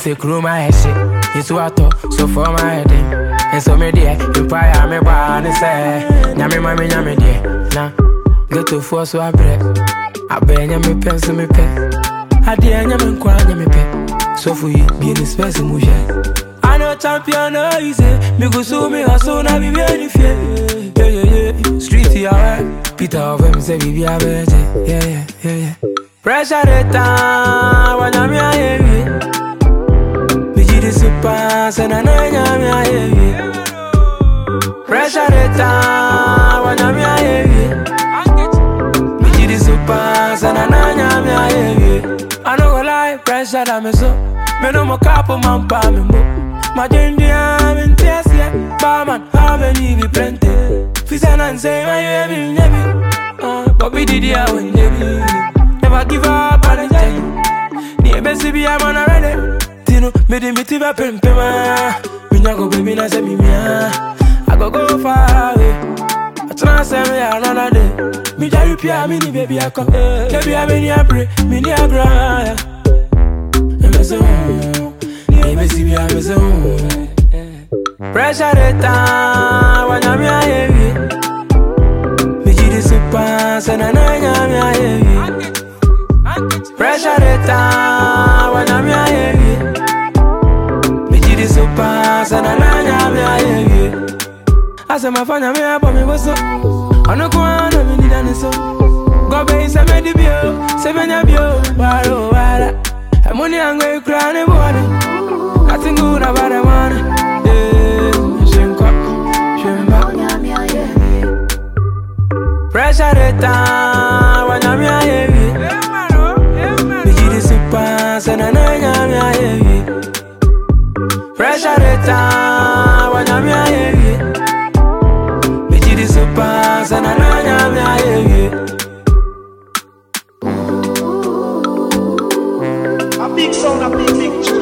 say crew my head shit. You two I talk, so for my head in. And so me there, empire me born and say, Nyame mami nyame there. Nah, get to force so I break. I bear nyame pen so me pen. I dear nyame nkwa nyame pen. So for you, be in the space mu share. I know champion no easy. Me go so me hustle na be very fear. Yeah yeah yeah. Street yeah right. Peter of him say we be a better. Yeah yeah yeah yeah. Pressure the time when I'm here. Me ji the super say na na nyame a heavy. Pressure the time when I'm here. Me ji the super say na na nyame a heavy. I no go lie, pressure that me so. Me no mo couple man pa me mo. My ginger I'm in tears yeah. Barman, how many be plenty? Fisa and say my baby, baby. Uh, but we did ya when baby. Never give up on the time. Ni best be I'm on already. Tino, me di me tiva pem pem ah. Me nya go baby na say me mia. I go go far away. I try say me another day. Me jari pia me ni baby I come. Baby I me ni abre, me ni agra. Me say, mm, me see me I me say, mm. Pressure the time when I'm heavy. Me ji the super, say na na nyame a heavy. Pressure the time when I'm heavy. Me ji the super, say na na nyame a heavy. Asa mafanya me hapo me boso. Ono kwa na me need ane so. Go be se me di bio, se me nya bio, waro wara. Emoni ango ikra ne bone. Nothing good about the money. Yeah, shenko, shemba. Pressure the time when I'm heavy. Me ji the super, say na na nyame a heavy. Pressure the time when I'm heavy. Me ji the super, say na na nyame a heavy. A big sound, a big, big tune.